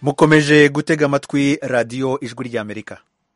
mukomeje gutega amatwi radiyo ijwi ry'amerika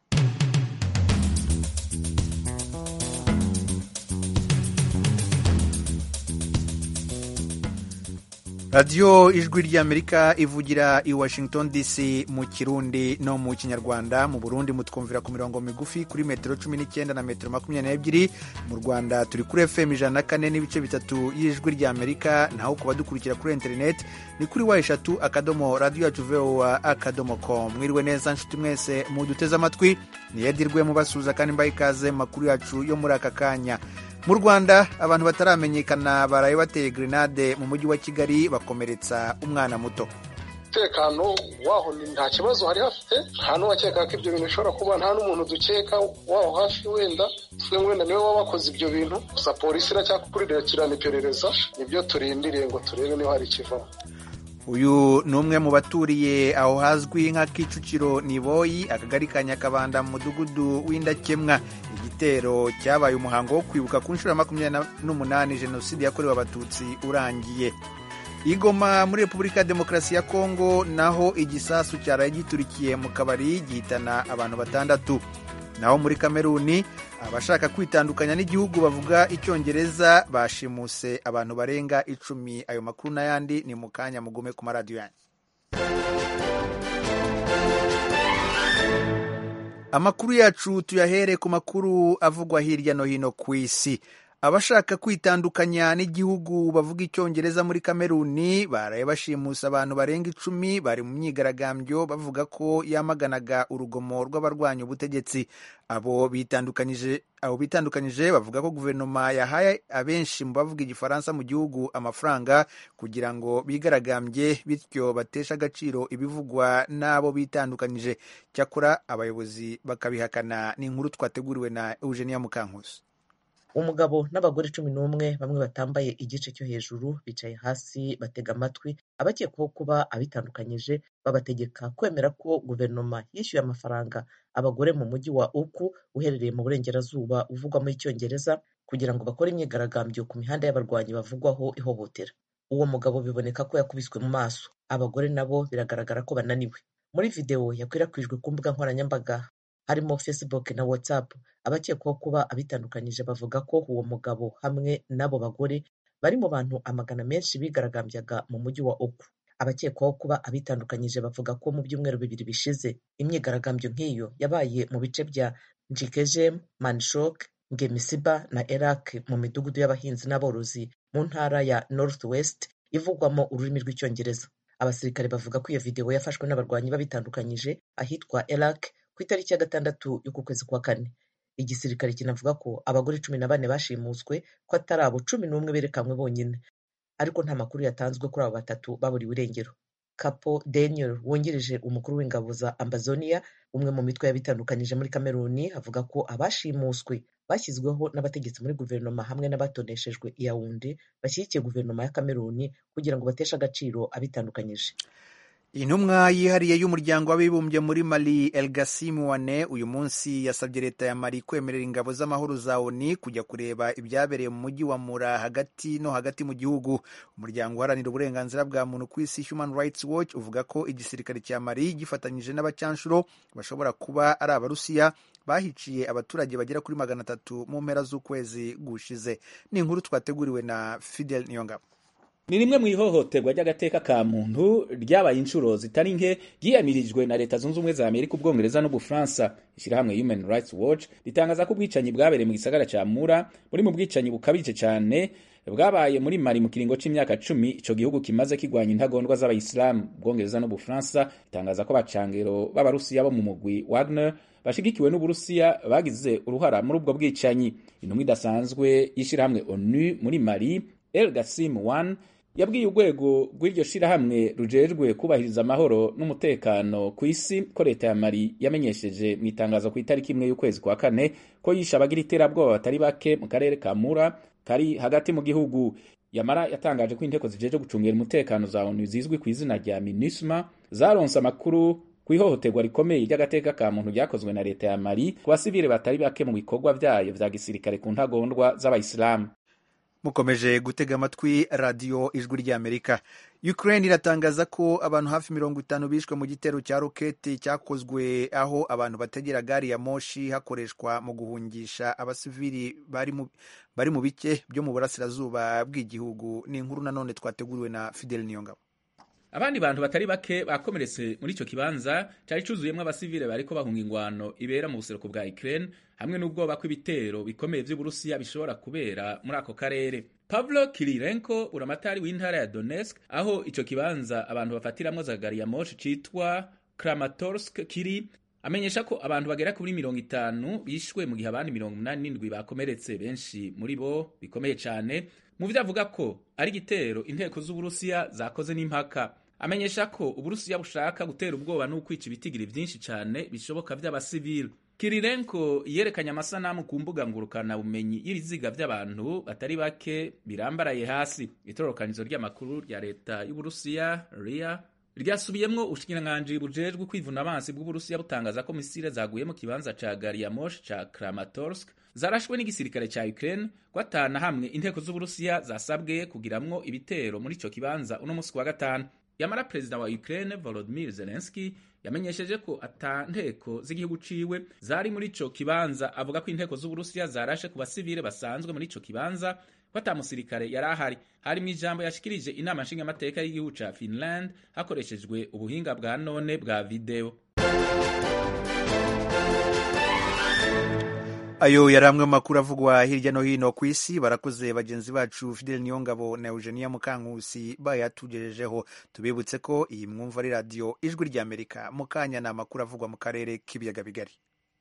radiyo ijwi ry'amerika ivugira i washington dc mu kirundi no mu kinyarwanda mu burundi mutwumvira ku mirongo migufi kuri metero cumi n'icyenda na metero makumyabiri n'ebyiri mu rwanda turi kuri fm ijana na kane n'ibice bitatu y'ijwi ry'amerika naho ku badukurikira kuri interineti ni kuri wa eshatu akadomo radiyo yacu vowa akadomo com mwiriwe neza nshuti mwese muduteze amatwi niyedirwe mubasuhuza kandi mbaha ikaze mu makuru yacu yo muri aka kanya mu rwanda abantu bataramenyekana baraye bateye grenade mu mujyi wa kigali bakomeretsa umwana muto umutekano waho nta kibazo hari hafite nta n'uwakeka ko ibyo bintu bishobora kuba nta n'umuntu dukeka waho hafi wenda twe wenda niwe waba wakoze ibyo bintu gusa polisi iracyakurikirana iperereza nibyo turindiriye ngo turebe niba hari ikivamo uyu ni umwe mu baturiye aho hazwi nka kicukiro niboyi akagari ka nyakabanda mu mudugudu w'indakemwa igitero cyabaye umuhango wo kwibuka ku nshuro ya makumyabiri n'umunani jenoside yakorewe abatutsi urangiye igoma muri repubulika ya demokarasi ya kongo naho igisasu cyaraye giturikiye mu kabari gihitana abantu batandatu naho muri kameruni abashaka kwitandukanya n'igihugu bavuga icyongereza bashimuse abantu barenga icumi ayo makuru n'ayandi ni mu kanya mugume ku maradiyo yanyu amakuru yacu tuyahere ku makuru avugwa hirya no hino ku isi abashaka kwitandukanya n'igihugu bavuga icyongereza muri kameruni baraye bashimusa abantu barenga icumi bari mu myigaragambyo bavuga ko yamaganaga urugomo rw'abarwanya ubutegetsi abo bitandukanyije abo bitandukanyije bavuga ko guverinoma yahaye abenshi mu bavuga igifaransa mu gihugu amafaranga kugira ngo bigaragambye bityo bateshe agaciro ibivugwa n'abo bitandukanyije cyakora abayobozi bakabihakana ni inkuru twateguriwe na eugenia mukankusi umugabo n'abagore cumi n'umwe bamwe batambaye igice cyo hejuru bicaye hasi batega amatwi abakekwaho kuba abitandukanyije babategeka kwemera ko guverinoma yishyuye amafaranga abagore mu mujyi wa uku uherereye mu burengerazuba uvugwamo icyongereza kugira ngo bakore imyigaragambyo ku mihanda y'abarwanyi bavugwaho ihohotera uwo mugabo biboneka ko yakubiswe mu maso abagore nabo biragaragara ko bananiwe muri videwo yakwirakwijwe ku mbuga nkoranyambaga harimo facebook na whatsapp abakekwaho kuba abitandukanyije bavuga ko uwo mugabo hamwe n'abo bagore bari mu bantu amagana menshi bigaragambyaga mu mujyi wa oku abakekwaho kuba abitandukanyije bavuga ko mu byumweru bibiri bishize imyigaragambyo nk'iyo yabaye mu bice bya njikejem manshok ngemisiba na erak mu midugudu y'abahinzi n'aborozi mu ntara ya north west ivugwamo ururimi rw'icyongereza abasirikare bavuga ko iyo videwo yafashwe n'abarwanyi babitandukanyije ahitwa erak ku itariki ya gatandatu y'uku kwezi kwa kane igisirikare kinavuga ko abagore cumi na bane bashimuswe ko atari abo cumi n'umwe berekanwe bonyine ariko nta makuru yatanzwe kuri abo batatu baburiwe irengero kapo daniel wungirije umukuru w'ingabo za ambazonia umwe mu mitwe y'abitandukanyije muri kameruni avuga ko abashimuswe bashyizweho n'abategetsi muri guverinoma hamwe n'abatoneshejwe iyawundi bashyigikiye guverinoma ya kameruni kugira ngo bateshe agaciro abitandukanyije intumwa yihariye y'umuryango w'abibumbye muri mali elgasimu wane uyu munsi yasabye leta ya mali kwemerera ingabo z'amahoro za oni kujya kureba ibyabereye mu mujyi wa mura hagati no hagati mu gihugu umuryango uharanira uburenganzira bwa muntu ku isi human rights watch uvuga ko igisirikare cya mali gifatanyije n'abacanshuro bashobora kuba ari abarusiya bahiciye abaturage bagera kuri magana atatu mu mpera z'ukwezi gushize ni inkuru twateguriwe na fidel niyongabo ni rimwe mu ihohoterwa ry'agateka ka muntu ryabaye inshuro zitari nke ryiyamirijwe na leta zunze ubumwe za amerika ubwongereza n'ubufaransa ishyirahamwe human rights watch ritangaza ko ubwicanyi bwabereye mu gisagara cya mura buri mu bwicanyi bukabije cyane bwabaye muri mari mu kiringo c'imyaka cumi ico gihugu kimaze kigwanya intagondwa z'abayisilamu ubwongereza n'ubufaransa ritangaza ko abacangero b'abarusiya bo mu mugwi wagner bashigikiwe n'uburusiya bagize uruhara muri ubwo bwicanyi intumwa idasanzwe y'ishyirahamwe onu muri mari el gasim one yabwiye urwego rw'iryo shirahamwe rujejwe kubahiriza amahoro n'umutekano ku isi ko leta ya mari yamenyesheje mu itangazo ku itariki imwe y'ukwezi kwa kane ko yishe abagira iterabwoba batari bake mu karere ka mura kari hagati mu gihugu yamara yatangaje ko inteko zijeje gucungira umutekano za onu zizwi ku izina rya minusma zaronse amakuru ku ihohoterwa rikomeye ry'agateka ka muntu ryakozwe na leta ya mari ku basivile batari bake mu bikorwa vyayo vya gisirikare ku ntagondwa z'abayisilamu mukomeje gutega amatwi radiyo ijwi ry'amerika Ukraine iratangaza ko abantu hafi mirongo itanu bishwe mu gitero cya roketi cyakozwe aho abantu bategera gari ya moshi hakoreshwa mu guhungisha abasivili bari mu bari mu bice byo mu burasirazuba bw'igihugu ni inkuru nanone twateguriwe na Fidel Niyongabo abandi bantu batari bake bakomeretse muri ico kibanza cari cuzuyemwo abasivile bariko bahunga ingwano ibera mu buseruko bwa Ukraine hamwe n'ubwoba kw'ibitero bikomeye vy'Uburusiya bishobora kubera muri ako karere Pavlo Kirilenko uramatari w'intara ya Donetsk aho ico kibanza abantu bafatiramwo za gari ya moshi citwa Kramatorsk kiri amenyesha ko abantu bagera kuri mirongo itanu bishwe mu gihe abandi mirongo umunani n'indwi bakomeretse benshi muri bo bikomeye cane mu vyo avuga ko ari igitero inteko z'Uburusiya zakoze n'impaka amenyesha ko Uburusiya bushaka gutera ubwoba n'ukwica ibitigiri vyinshi cane bishoboka vy'abasivili Kirilenko yerekanye amasanamu ku mbuga ngurukana bumenyi y'ibiziga vy'abantu batari bake birambaraye hasi itororokanizo ry'amakuru rya leta y'Uburusiya RIA ryasubiyemwo ubushikiranganji bujejwe kwivuna amazi bw'Uburusiya butangaza ko misile zaguye mu kibanza ca gari ya moshi ca Kramatorsk zarashwe n'igisirikare ca Ukraine gwatana hamwe inteko z'Uburusiya zasabwe kugiramwo ibitero muri ico kibanza uno musi wa gatanu yamara perezida wa Ukraine Volodymyr Zelensky yamenyesheje ko ata nteko z'igihugu ciwe zari muri ico kibanza avuga ko inteko z'Uburusiya zarashe ku basivile basanzwe muri ico kibanza ko ata musirikare yari ahari hari mu ijambo yashikirije inama nshingamateka y'igihugu ca Finland hakoreshejwe ubuhinga bwa none bwa video ayo yari amwe mu makuru avugwa hirya no hino ku isi barakoze bagenzi bacu Fidel Niyongabo na Eugenia Mukankusi bayatugejejeho tubibutse ko iyi mwumva ari radiyo ijwi ry'Amerika mu kanya ni amakuru avugwa mu karere k'ibiyaga bigari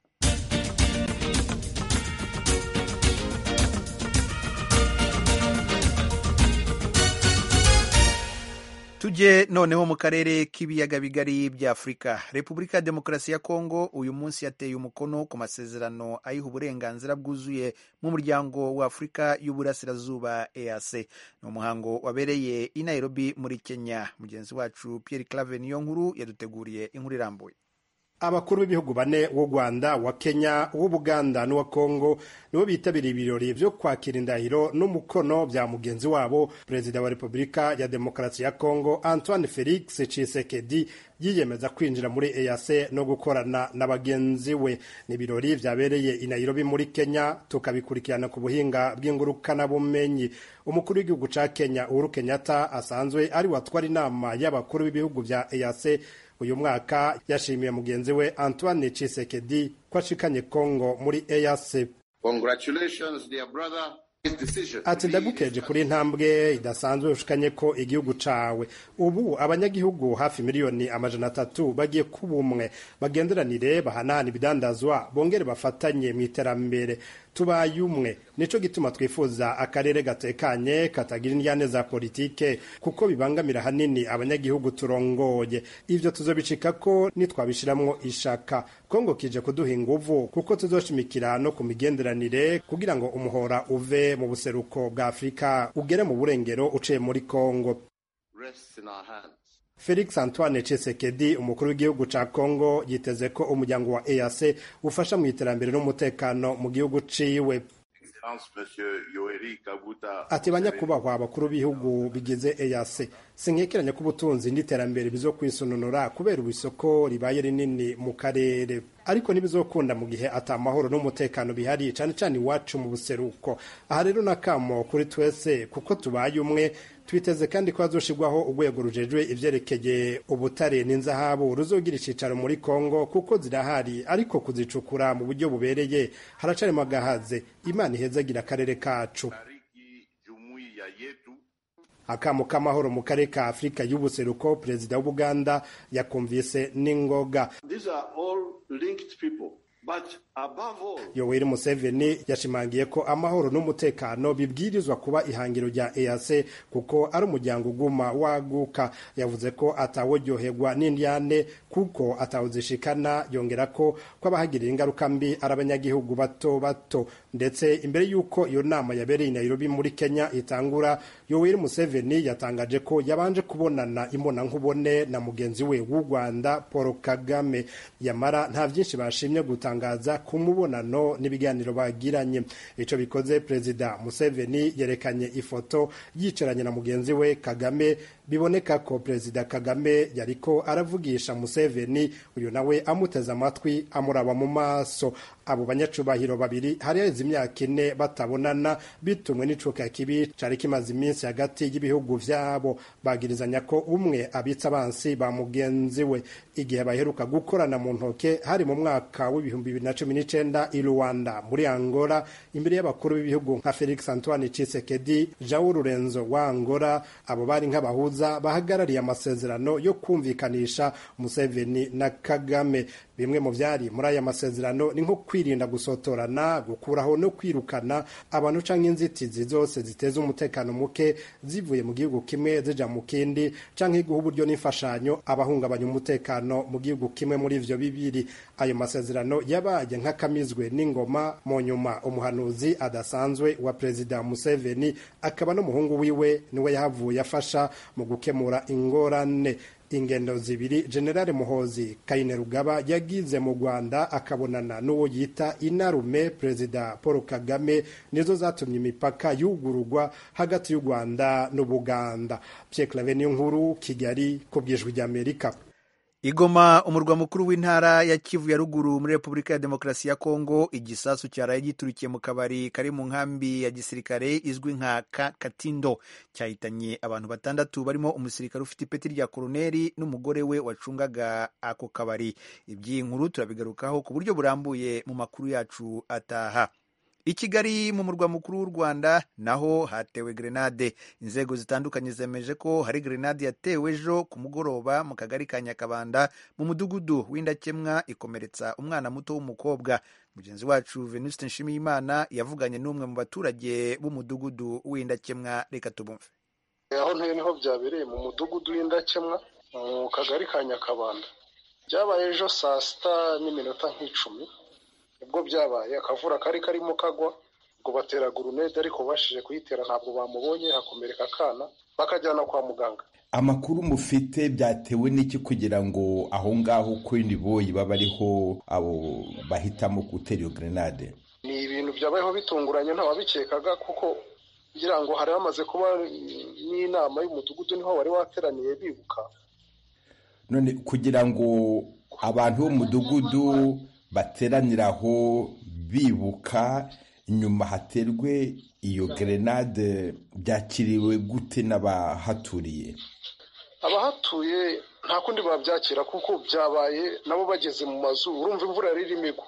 tujye noneho mu karere k'ibiyaga bigari bya afurika repubulika ya demokarasi ya kongo uyu munsi yateye umukono ku masezerano ayiha uburenganzira bwuzuye mu muryango wa afurika y'uburasirazuba eac ni umuhango wabereye i nairobi muri kenya mugenzi wacu pierre clave niyo nkuru yaduteguriye inkuru irambuye abakuru b'ibihugu bane w'u rwanda wa kenya uw'ubuganda n'uwa kongo nibo bitabiriye ibirori byo kwakira indahiro n'umukono bya mugenzi wabo perezida wa repubulika ya demokarasi ya kongo antoine felix cisekedi yiyemeza kwinjira muri EAC no gukorana na bagenzi we ni ibirori vyabereye i Nairobi muri Kenya tukabikurikirana ku buhinga bw'ingurukana bumenyi umukuru w'igihugu ca Kenya Uhuru Kenyatta asanzwe ari watwara inama y'abakuru b'ibihugu vya EAC uyu mwaka yashimiye mugenzi we Antoine Tshisekedi ko ashikanye Kongo muri EAC Congratulations dear brother ati ndagukeje kuri intambwe idasanzwe ushikanye ko igihugu cawe ubu abanyagihugu hafi miliyoni amajana atatu bagiye kuba umwe bagenderanire bahanahana ibidandazwa bongere bafatanye mu iterambere tubaye umwe nico gituma twifuza akarere gatekanye katagira indyane za politike kuko bibangamira hanini abanyagihugu turongoye ivyo tuzobicika ko nitwabishiramwo ishaka kongo kije kuduha inguvu kuko tuzoshimikira no ku migenderanire kugira ngo umuhora uve mu buseruko bwa afurika ugere mu burengero uciye muri kongo Felix Antoine Tshisekedi umukuru w'igihugu ca Kongo yiteze ko umuryango wa EAC ufasha mu iterambere n'umutekano mu gihugu ciwe ati banyakubahwa abakuru b'ibihugu bigize EAC sinkekeranya ko ubutunzi n'iterambere bizokwisununura kubera ubisoko ribaye rinini mu karere ariko ntibizokunda mu gihe ata mahoro n'umutekano bihari cane cane iwacu mu buseruko aha rero nakamo kuri twese kuko tubaye umwe twiteze kandi ko hazoshirwaho urwego rujejwe ivyerekeye ubutare n'inzahabu ruzogira icicaro muri Kongo kuko zirahari ariko kuzicukura mu buryo bubereye haracarimo agahaze imana ihezagira akarere kacu akamo k'amahoro mu karere ka afurika y'ubuseruko perezida w'ubuganda yakumvise n'ingoga yoweri museveni yashimangiye ko amahoro n'umutekano bibwirizwa kuba ihangiro rya EAC kuko ari umuryango uguma waguka yavuze ko atawuryoherwa n'indyane kuko atawuzishikana yongera ko ko abahagirira ingaruka mbi ari abanyagihugu bato bato ndetse imbere y'uko iyo nama yabereye i Nairobi muri Kenya itangura yoweri museveni yatangaje ko yabanje kubonana imbonankubone na mugenzi we w'u Rwanda Paul Kagame yamara nta byinshi bashimye gutanga gutangaza ku mubonano n'ibiganiro bagiranye ico bikoze perezida museveni yerekanye ifoto yicaranye na mugenzi we kagame biboneka ko perezida kagame yariko aravugisha museveni uyu nawe amuteze amatwi amuraba mu maso abo banyacubahiro babiri hari haheze imyaka ine batabonana bitumwe n'icuka kibi cari kimaze iminsi hagati y'ibihugu vyabo bagirizanya ko umwe abitsa abansi ba mugenzi we igihe baheruka gukorana mu ntoke hari mu mwaka w'ibihumbi bibiri na cumi n'icenda i rwanda muri angola imbere y'abakuru b'ibihugu nka felix antoine cisekedi jao rurenzo wa angola abo bari nk'abahuza bahagarariye amasezerano yo kumvikanisha museveni na kagame bimwe mu vyari muri aya masezerano ni nko kwirinda gusotorana gukuraho no kwirukana abantu canke inzitizi zose ziteza umutekano muke zivuye mu gihugu kimwe zija mu kindi canke guha uburyo n'imfashanyo abahungabanya umutekano mu gihugu kimwe muri ivyo bibiri ayo masezerano yabaye nk'akamizwe n'ingoma mu nyuma umuhanuzi adasanzwe wa perezida museveni akaba n'umuhungu wiwe niwe yahavuye afasha mu gukemura ingorane ingendo zibiri generale muhozi kainerugaba yagize mu rwanda akabonana n'uwo yita inarume perezida paul kagame nizo zatumye imipaka yugururwa hagati y'u rwanda n'ubuganda pierre clave niyo nkuru kigali ku bwijwi ry'amerika igoma umurwa mukuru w'intara ya kivu ya ruguru muri repubulika ya demokarasi ya kongo igisasu cyaraye giturikiye mu kabari kari mu nkambi ya gisirikare izwi nka katindo cyahitanye abantu batandatu barimo umusirikare ufite ipeti rya koroneri n'umugore we wacungaga ako kabari iby'iyi nkuru turabigarukaho ku buryo burambuye mu makuru yacu ataha i kigali mu murwa mukuru w'u rwanda naho hatewe grenade inzego zitandukanye zemeje ko hari grenade yatewe ejo ku mugoroba mu kagari ka nyakabanda mu mudugudu w'indakemwa ikomeretsa umwana muto w'umukobwa mugenzi wacu venuste nshimiyimana yavuganye n'umwe mu baturage b'umudugudu w'indakemwa reka tubumve aho ntuye niho byabereye mu mudugudu w'indakemwa mu kagari ka nyakabanda byabaye ejo saa sita n'iminota nk'icumi ubwo byabaye akavura kari karimo kagwa ngo batera gurunede ariko bashije kuyitera ntabwo bamubonye hakomereka akana bakajyana kwa muganga amakuru mufite byatewe n'iki kugira ngo aho ngaho kwindi boyi baba ariho abo bahitamo gutera iyo grenade ni ibintu byabayeho bitunguranye ntawabikekaga kuko ngira ngo hari hamaze kuba n'inama y'umudugudu niho wari wateraniye bibuka none kugira ngo abantu b'umudugudu bateraniraho bibuka nyuma haterwe iyo grenade byakiriwe gute n'abahaturiye abahatuye nta kundi babyakira kuko byabaye nabo bageze mu mazu urumva imvura yari irimo igwa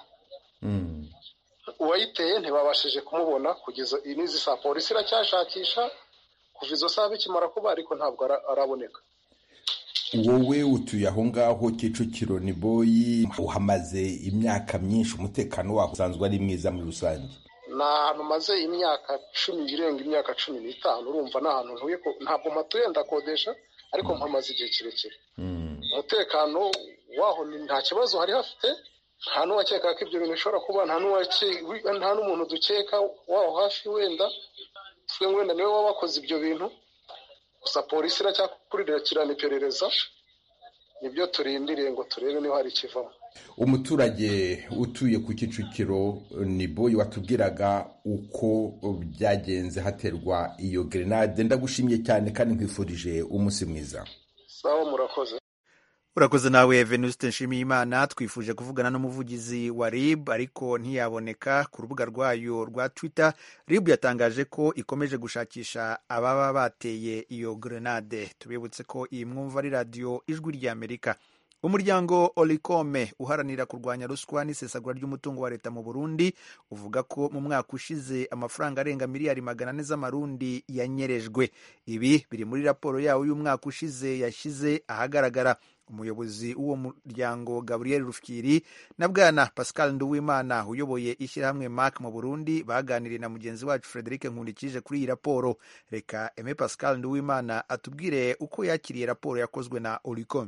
uwayiteye ntibabashije kumubona kugeza n'izi saa polisi iracyashakisha kuva izo saa bikimara kuba ariko ntabwo araboneka wowe utuye aho ngaho kicukiro ni boyi uhamaze imyaka myinshi umutekano waho usanzwe ari mwiza muri rusange ni ahantu maze imyaka cumi irenga imyaka cumi n'itanu urumva ni ahantu ntuye ntabwo mpatuye ndakodesha ariko mpamaze igihe kirekire umutekano waho nta kibazo hari hafite nta n'uwakeka ko ibyo bintu bishobora kuba nta n'umuntu dukeka waho hafi wenda twe wenda niwe waba wakoze ibyo bintu gusa polisi iracyakurikirana iperereza nibyo turindiriye ngo turebe niba hari ikivamo umuturage utuye ku kicukiro ni boyi watubwiraga uko byagenze haterwa iyo grenade ndagushimiye cyane kandi nkwifurije umunsi mwiza sawa murakoze urakoze nawe venuste nshimiyimana twifuje kuvugana n'umuvugizi wa rib ariko ntiyaboneka ku rubuga rwayo rwa twitter rib yatangaje ko ikomeje gushakisha ababa bateye iyo grenade tubibutse ko iyi mwumva ari radiyo ijwi ry'amerika umuryango olikome uharanira kurwanya ruswa n'isesagura ry'umutungo wa leta mu burundi uvuga ko mu mwaka ushize amafaranga arenga miliyari magana ane z'amarundi yanyerejwe ibi biri muri raporo yawo y'umwaka ushize yashyize ahagaragara umuyobozi w'uwo muryango gabriel rufyiri na bwana pascal nduwimana uyoboye ishyirahamwe mark mu burundi baganiriye na mugenzi wacu frederic nkundikije kuri iyi raporo reka eme pascal nduwimana atubwire uko yakiriye raporo yakozwe na olicom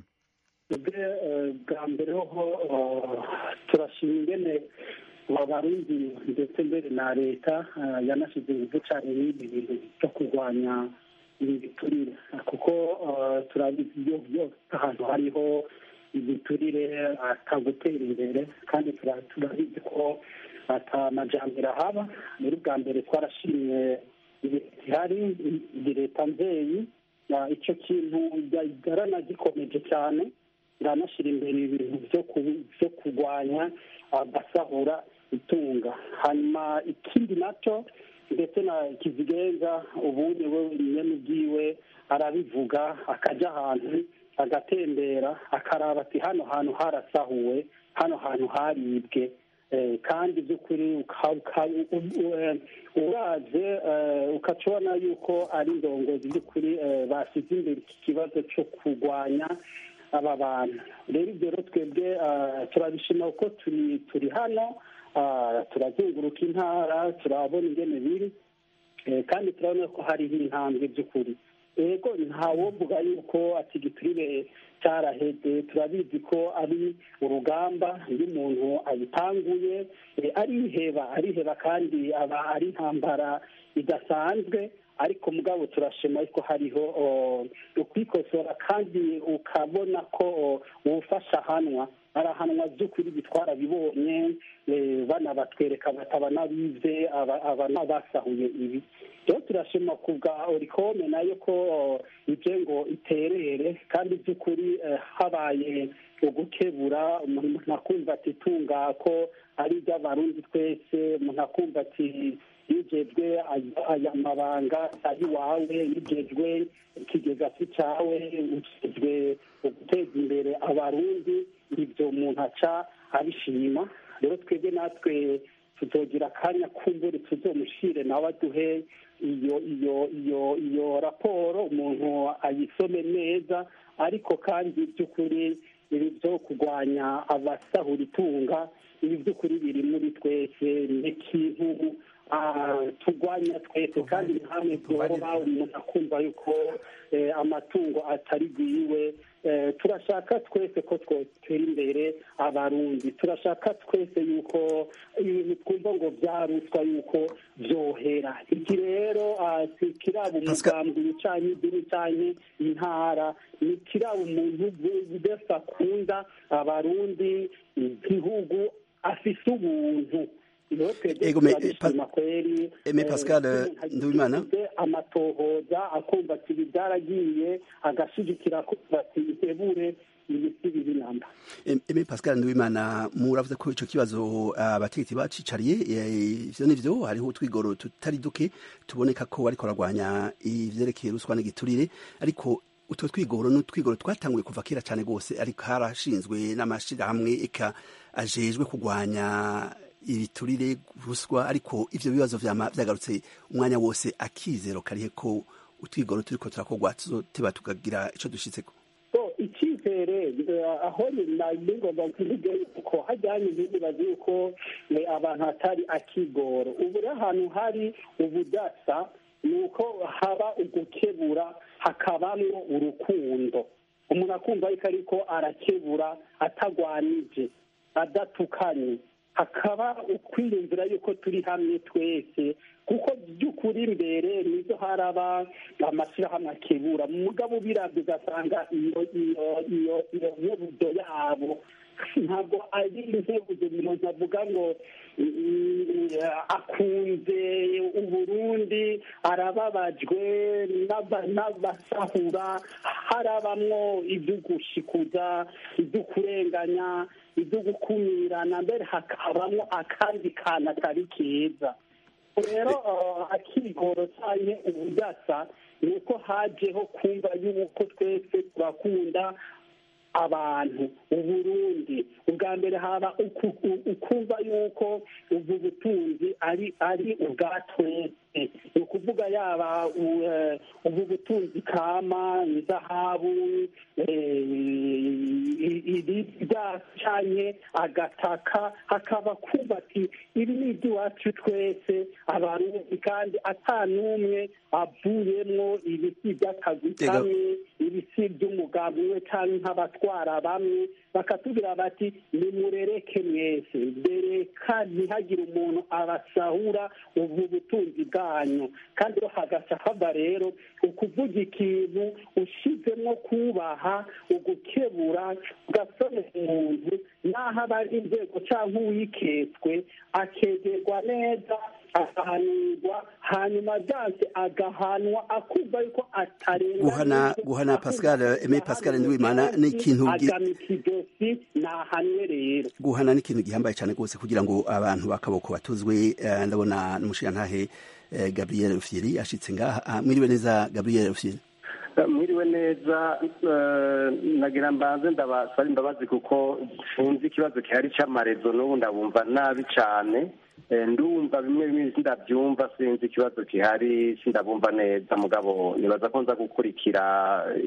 bwa mbere ho turashima ingene abarundi ndetse mbere na leta yanashyize ingufu cyane n'ibi bintu byo kurwanya ibi biturire kuko turabizi iyo byose ahantu hariho igiturire atagutera imbere kandi turabizi ko atamajambere ahaba muri bwa mbere twarashimye gihari iyi leta nzeyi icyo kintu yaranagikomeje cyane iranashyira imbere ibintu byo kurwanya agasahura itunga hanyuma ikindi nacyo ndetse na kizigenza ubundi we nyine ubwiwe arabivuga akajya ahantu agatembera akaraba ati hano hantu harasahuwe hano hantu haribwe kandi by'ukuri uraze ukaca ubona yuko ari indongozi by'ukuri bashyize imbere iki kibazo cyo kurwanya aba bantu rero ibyo rero twebwe turabishima kuko turi turi hano turazunguruka intara turabona ingene biri kandi turabona ko hariho intambwe by'ukuri yego ntawumvuga yuko ati giturire cyaraheze turabizi ko ari urugamba iyo umuntu ayitanguye ariheba ariheba kandi aba ari intambara idasanzwe ariko mugabo turashima ko hariho ukwikosora kandi ukabona ko uwufasha ahanwa arahanwa by'ukuri bitwara bibonye banabatwereka bataba n'abize aba n'abasahuye ibi rero turashima ku bwa orikome nayo ko ibyo ngo iterere kandi by'ukuri habaye ugukebura umuntu akumva ati tunga ko ari iby'abarundi twese umuntu akumva ati yigejwe aya mabanga ari iwawe yigejwe ikigega si cyawe ukigejwe guteza imbere abarundi ibyo umuntu aca abishima rero twebwe natwe tuzogira akanya kumbure tuzomushyire nawe aduhe iyo iyo iyo iyo raporo umuntu ayisome neza ariko kandi by'ukuri ibi byo kurwanya abasahura itunga ibi by'ukuri biri muri twese ni ikintu turwanya twese kandi ni hamwe byoroha umuntu akumva yuko amatungo atari bwiwe turashaka twese ko twotera imbere abarundi turashaka twese yuko ibintu twumva ngo byaruswa yuko byohera iki rero kiraba umugambi wicanye idini cyane intara ni kiraba umuntu wese akunda abarundi igihugu afise ubuntu eme pascal nduwimana amatohoza akumva ati ibi byaragiye agashigikira akumva ati ihebure ibisi biri namba eme pascal nduwimana muravuze ko ico kibazo abategetsi bacicariye ivyo nivyo hariho utwigoro tutari duke tuboneka ko bariko baragwanya ivyerekeye ruswa n'igiturire ariko utwo twigoro n'utwigoro twatanguye kuva kera cyane rwose ariko harashinzwe n'amashirahamwe eka ajejwe kurwanya ibiturire ruswa ariko ivyo bibazo vyama vyagarutse umwanya wose akizero karihe ko utwigoro turiko turakorwa tuzoteba tukagira ico dushitseko icyizere aho ningomba kuvuga yuko hajyanye n'ibibazo yuko abantu hatari akigoro ubu rero ahantu hari ubudasa ni uko haba ugukebura hakabamwo urukundo umuntu akumva yuko ariko arakebura atagwanije adatukanye hakaba ukwiyumvira yuko turi hamwe twese kuko by'ukuri imbere nizo haraba amashyirahamwe akebura mugabo birabyo ugasanga iyo iyo iyo iyo nkebuzo yabo ntabwo ari inkebuzo umuntu avuga ngo akunze uburundi arababajwe n'abasahura harabamwo ibyo gushikuza ibyo kurenganya ibyo gukumirana mbere hakabamo akandi kantu atari keza rero akigoro cyane ubudasa ni uko hajeho kumva yuko twese turakunda abantu uburundi ubwa mbere haba ukumva yuko ubu butunzi ari ari ubwa twese ni ukuvuga yaba ubu butunzi kama izahabu ibyacanye agataka hakaba kumva ati ibi ni iby'iwacu twese abarundi kandi ata n'umwe avuyemwo ibisi by'akazi kamwe ibisi by'umugabo umwe cyangwa nk'abatwara bamwe bakatubwira bati nimurereke mwese bereka ntihagire umuntu abasahura ubu butunzi bwa zanyu kandi rero hagaca hava rero ukuvuga ikintu ushizemo kubaha ugukebura ugasonera umuntu n'aho aba ari inzego cyangwa uwiketswe akegerwa neza agahanirwa hanyuma byanse agahanwa akumva yuko atarenga guhana guhana pascal eme pascal ndiwimana ni ikintu gi- agamika ijosi nahanwe rero guhana ni ikintu gihambaye cyane rwose kugira ngo abantu bakaboko batuzwe eh, ndabona n'umushirantahe eh, gabriel rufyiri ashitse ngaha Ah, mwiriwe neza gabriel rufyiri mwiriwe neza eh, nagira mbanze ndabasaba imbabazi kuko sinzi ikibazo gihari cy'amarezo n'ubu ndabumva nabi cyane Eh, ndumva bimwe bimwe sindabyumva sinzi ikibazo gihari sindabumva neza mugabo nibaza ko nza gukurikira eh,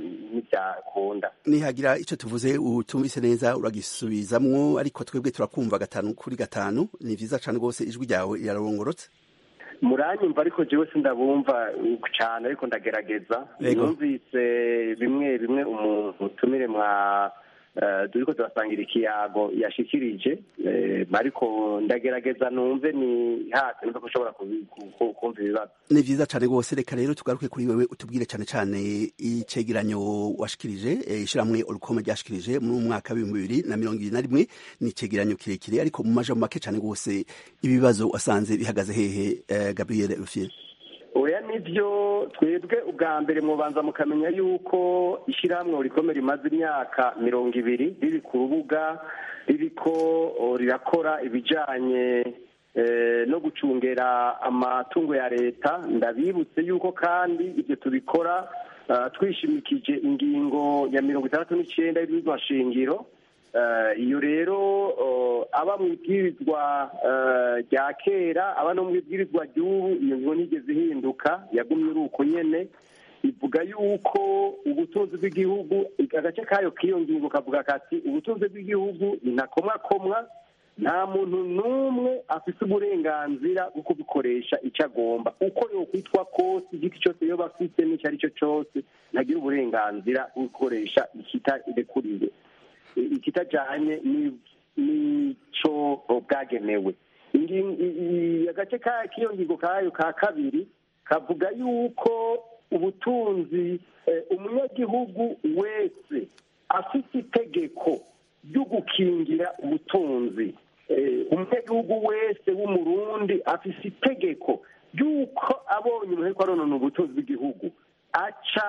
n'ibyakunda nihagira icyo tuvuze utumvise neza uragisubizamwo ariko twebwe turakumva gatanu kuri gatanu ni vyiza cane rwose ijwi ryawe rirarongorotse muranyumva ariko jewe sindabumva cyane ariko ndagerageza Yego. numvise bimwe bimwe umuntu utumire mwa eh, turiko turasangira ikiyago yashikirije eh, ariko ndagerageza numve ni hasi numve ko ushobora kubi- ku- ku- kumva ibibazo ni vyiza cane rwose reka rero tugaruke kuri wewe utubwire cane cane icegeranyo washikirije eh, ishirahamwe urukoma ryashikirije mu mwaka w'ibihumbi bibiri na mirongo ibiri na rimwe ni icegeranyo kirekire ariko mu majambo make cane rwose ibibazo wasanze bihagaze hehe eh, gabriel rufyiri oya nivyo twebwe ubwa mbere mubanza mukamenya yuko ishyirahamwe rikomeye rimaze imyaka mirongo ibiri riri ku rubuga ririko o, rirakora ibijanye eh, no gucungera amatungo ya leta ndabibutse yuko kandi ibyo tubikora ah, twishimikije ingingo ya mirongo itandatu n'icenda y'ibwirizwa shingiro Eh, iyo rero oh, aba mu ibwirizwa eh, rya kera aba no mu ibwirizwa ry'ubu iyo ngingo ntigeze ihinduka yagumye uri uko nyene ivuga yuko ubutunzi bw'igihugu agace kayo k'iyo ngingo kavuga kati ubutunzi bw'igihugu ni ntakomwakomwa nta muntu n'umwe afite uburenganzira bwo kubikoresha icyo agomba uko yokwitwa kose igiti cyose yoba afite n'icyo ari cyo cyose ntagira uburenganzira bwo gukoresha ikitarekuriwe ikitajanye ni- n'ico bwagenewe Ingi- i- i- agace ka- k'iyo ngingo kayo ka kabiri kavuga yuko ubutunzi eh, umunyagihugu wese afite itegeko ryo gukingira ubutunzi Eh, umunyagihugu wese w'umurundi afise itegeko ry'uko abonye umuntu ariko aronona ubutunzi bw'igihugu aca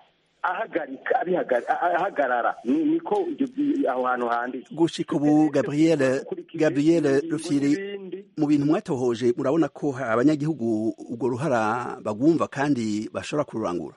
ahagarika abihaga- ah- ahagarara Ni- niko ibyo bi- aho hantu handitse gushika ubu gabriel gabriel rufyiri mu bintu mwatohoje murabona ko abanyagihugu urwo ruhara bagumva kandi bashobora kururangura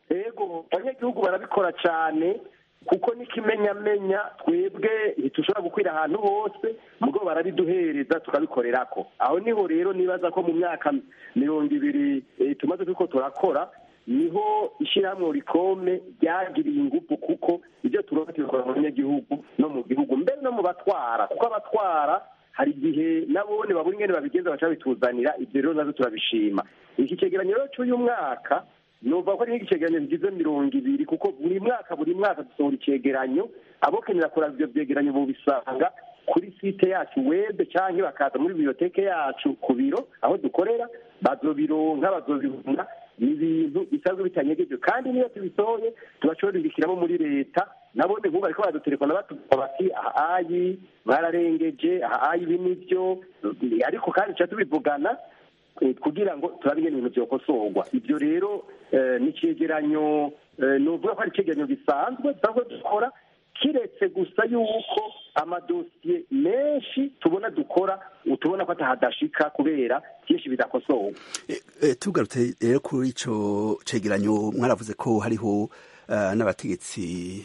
ego abanyagihugu barabikora cyane kuko n'ikimenyamenya twebwe ntitushobora gukwira ahantu hose mugo barabiduhereza tukabikorerako aho niho rero nibaza ko mu myaka mirongo ibiri eh, tumaze turiko turakora niho ishyirahamwe rikome ryagiriye ingufu kuko ibyo turonka tubikora mu banyagihugu no mu gihugu mbere no mu batwara kuko abatwara hari igihe nabone babura ingene babigenza baca babituzanira ibyo rero navyo turabishima iki cegeranyo rero c'uyu mwaka numva ko ari nk'icegeranyo kigize mirongo ibiri kuko buri mwaka buri mwaka dusohora icegeranyo abokenera kuraba ivyo vyegeranyo bobisanga kuri site yacu webe canke bakaza muri biblioteke yacu ku biro aho dukorera bazobironka bazobibona ni ibintu bisanzwe bitanyegeje kandi niyo tubisohoye tubashorindikiramo muri leta nabone nk'ubu bariko baradutelefona batuvuga bati aha ayi mwararengeje aha ayi ibi nivyo ariko kandi tuca tubivugana eh, kugira ngo turabe ingene ibintu vyokosorwa ivyo rero eh, ni icegeranyo eh, novuga ko ari icegeranyo gisanzwe dusanzwe dukora kiretse gusa yuko amadosiye menshi tubona dukora utubona ko atahadashika kubera byinshi bidakosorwa E, tugarutse rero kuri ico cegeranyo mwaravuze ko hariho uh, n'abategetsi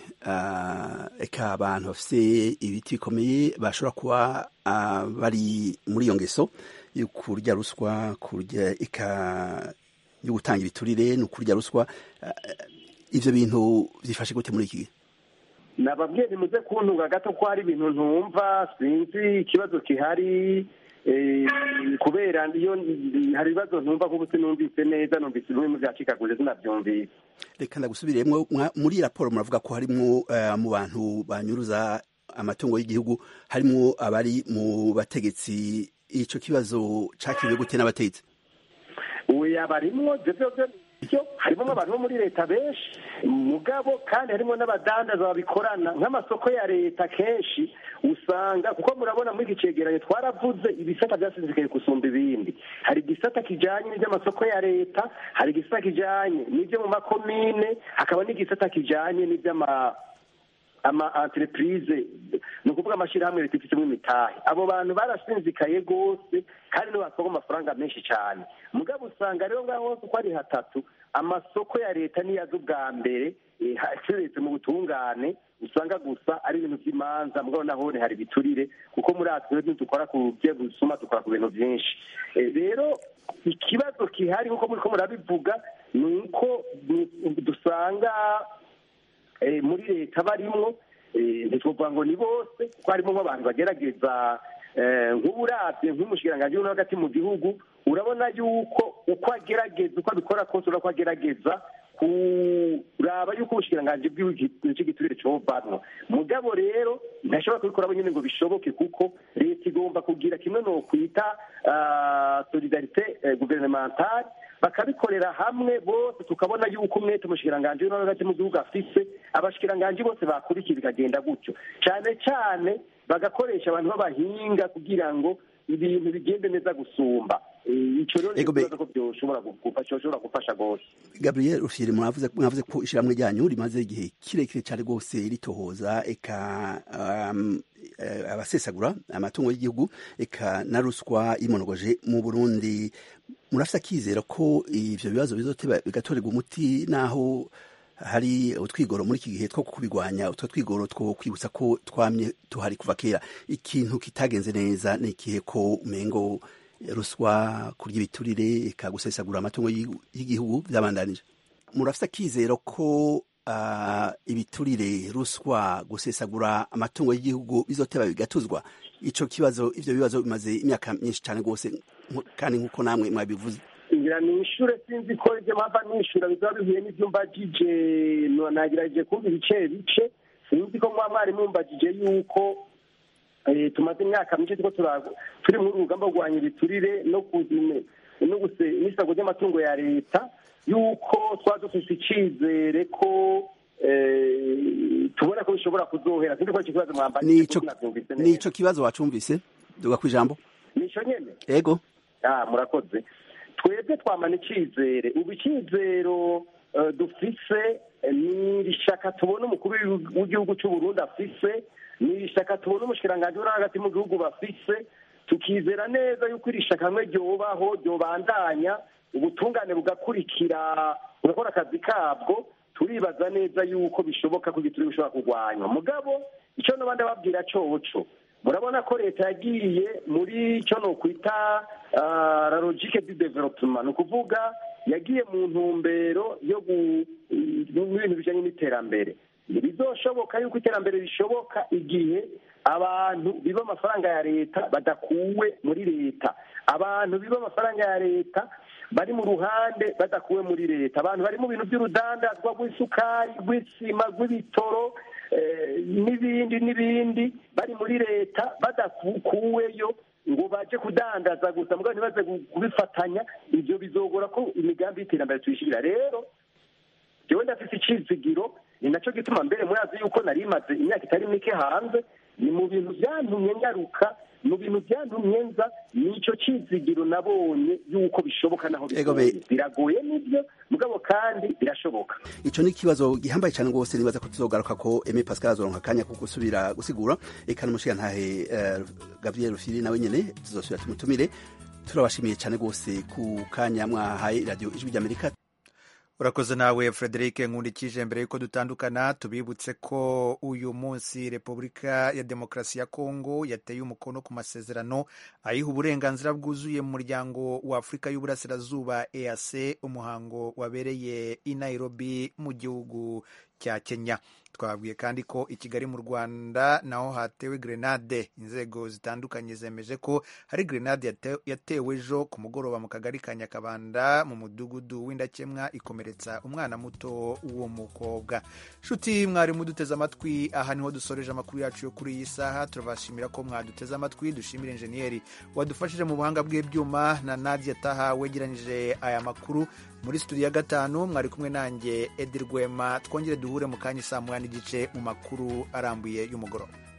uh, eka abantu bafise ibiti bikomeye bashobora kuba uh, bari muri iyo ngeso yo kurya ruswa kurya eka yo gutanga ibiturire no kurya ruswa uh, ivyo bintu vyifashe gute muri iki gihe nababwiye nimuze kuntunga gato ko hari ibintu ntumva sinzi ikibazo gihari eh, kubera iyo hari ibibazo ntumva kuko sinumvise neza numvise bimwe mu vyacikaguje sinavyumvise reka ndagusubiremwo mwa- muri raporo muravuga ko harimwo uh, mu bantu banyuruza amatungo y'igihugu harimwo abari mu bategetsi ico kibazo cakiriwe gute n'abategetsi ubu yabarimwo ibyo byose byo harimo abantu bo muri leta benshi mugabo kandi harimo n'abadandaza babikorana nk'amasoko ya leta kenshi usanga kuko murabona muri iki cegeranyo twaravuze ibisata byasinzikaye gusumba ibindi hari igisata kijanye n'iby'amasoko ya leta hari igisata kijanye n'ibyo mu makomine hakaba n'igisata kijanye n'iby'ama ama entreprise ni ukuvuga amashyirahamwe leta ifitemo imitahe abo bantu barasinzikaye rwose kandi nibo batwaga amafaranga menshi cyane mugabo usanga rero ngaho hose uko ari hatatu amasoko ya leta niyo azi ubwa mbere aseretse mu butungane usanga gusa ari ibintu by'imanza mugabo naho hari ibiturire kuko muri atwe dukora ku byo gusuma dukora ku bintu byinshi rero ikibazo gihari nk'uko muri ko murabivuga ni uko dusanga muri leta barimwo ntitwavuga ngo ni bose kuko harimo nk'abantu bagerageza nk'uburabye nk'umushikiranganji uri hagati mu gihugu urabona yuko uko agerageza uko abikora kose urabona ko agerageza kuraba yuko ubushikiranganji bw'igiturire covanwa mugabo rero ntashobora kubikora nyine ngo bishoboke kuko leta igomba kugira kimwe no kwita solidarite guvernementale bakabikorera hamwe bose tukabona yuko umwete umushikiranganji uri hagati mu gihugu afise abashikiranganji bose bakurikiye bikagenda gutyo cyane cyane bagakoresha abantu b'abahinga kugira ngo ibintu bigende neza gusumba icyo rero ni ikibazo ko byoshobora gufasha rwose gabriel rufyiri mwavuze mwavuze ko ishyirahamwe ryanyu rimaze igihe kirekire cyane rwose ritohoza eka abasesagura amatungo y'igihugu eka na ruswa y'imonogoje mu burundi murafite akizera ko ibyo bibazo bizoteba bigatorerwa umuti naho hari utwigoro muri iki gihe two kubigwanya utwo twigoro two kwibutsa ko twamye tuhari kuva kera ikintu kitagenze neza ni ikihe ko umengo ruswa kurya ibiturire eka gusesagura amatungo y'igihugu byabandanije murafite akizero ko ibiturire ruswa gusesagura amatungo y'igihugu bizoteba bigatuzwa ico kibazo ivyo bibazo bimaze imyaka myinshi cyane rwose kandi nk'uko namwe mwabivuze ngira ni ishure sinzi ko ivyo mpava nishura bizaba bihuye n'ivyo mbajije nagerageje kumva ibice bice sinzi ko mwa mwari mumbajije yuko tumaze imyaka myinshi turiko turi muri urugamba rwo kurwanya ibiturire no n'isago ry'amatungo ya leta yuko twaba dufise icizere ko tubona ko bishobora kuzohera sinzi ko ico kibazo mwambajije nico kibazo wacumvise duga kw'ijambo nico nyene ego ah murakoze twebwe twamana icizere ubu icizero dufise ni irishaka tubona umukuru w'igihugu cy'uburundi afise ni irishaka tubona umushikiranganji uri hagati mu gihugu bafise tukizera neza yuko iri shaka hamwe ryobaho ryobandanya ubutungane bugakurikira bugakora akazi kabwo turibaza neza yuko bishoboka ko igituri bishobora kurwanywa mugabo icyo n'abandi babwira coco murabona ko leta yagiye muri icyo ni ukwita la logique du development ni ukuvuga yagiye mu ntumbero yo n'ibintu bijyanye n'iterambere ntibizoshoboka yuko iterambere rishoboka igihe abantu biba amafaranga ya leta badakuwe muri leta abantu biba amafaranga ya leta bari mu ruhande badakuwe muri leta abantu bari mu bintu by'urudandazwa rw'isukari rw'isima rw'ibitoro n'ibindi n'ibindi bari muri leta badakuweyo ngo baje kudandaza gusa mugabo ntibaze kubifatanya ibyo bizogora ko imigambi y'iterambere tuyishyirira rero jewe ndafite icizigiro ni nacyo gituma mbere murazi yuko nari maze imyaka itari mike hanze ni mu bintu byantumye nyaruka mu bintu byantumye nza nico cizigiro nabonye yuko bishoboka naho bigoye biragoye nibyo mugabo kandi birashoboka ico ni ikibazo gihambaye cyane rwose nibaza ko tuzogaruka ko Aimé Pascal azoronka akanya ko gusubira gusigura eka n'umushigantahe uh, Gabriel Rufiri nawe nyene tuzosubira tumutumire turabashimiye cyane rwose ku kanya mwahaye radio ijwi ry'Amerika urakoze nawe frederic nkundikije mbere y'uko dutandukana tubibutse ko uyu munsi repubulika ya demokarasi ya kongo yateye umukono ku masezerano ayiha uburenganzira bwuzuye mu muryango wa afurika y'uburasirazuba eac umuhango wabereye i nairobi mu gihugu cya kenya twababwiye kandi ko i kigali mu rwanda naho hatewe grenade inzego zitandukanye zemeje ko hari grenade yate- yatewe ejo ku mugoroba mu kagari ka nyakabanda mu mudugudu w'indakemwa ikomeretsa umwana muto w'umukobwa nshuti mwari muduteze amatwi aha niho dusoreje amakuru yacu yo kuri iyi saha turabashimira ko mwaduteze amatwi dushimira injeniyeri wadufashije mu buhanga bw'ibyuma na nadia taha wegeranyije aya makuru muri studio ya gatanu mwari kumwe nanjye edi rwema twongere duhure mu kanya saa moya n'igice mu makuru arambuye y'umugoroba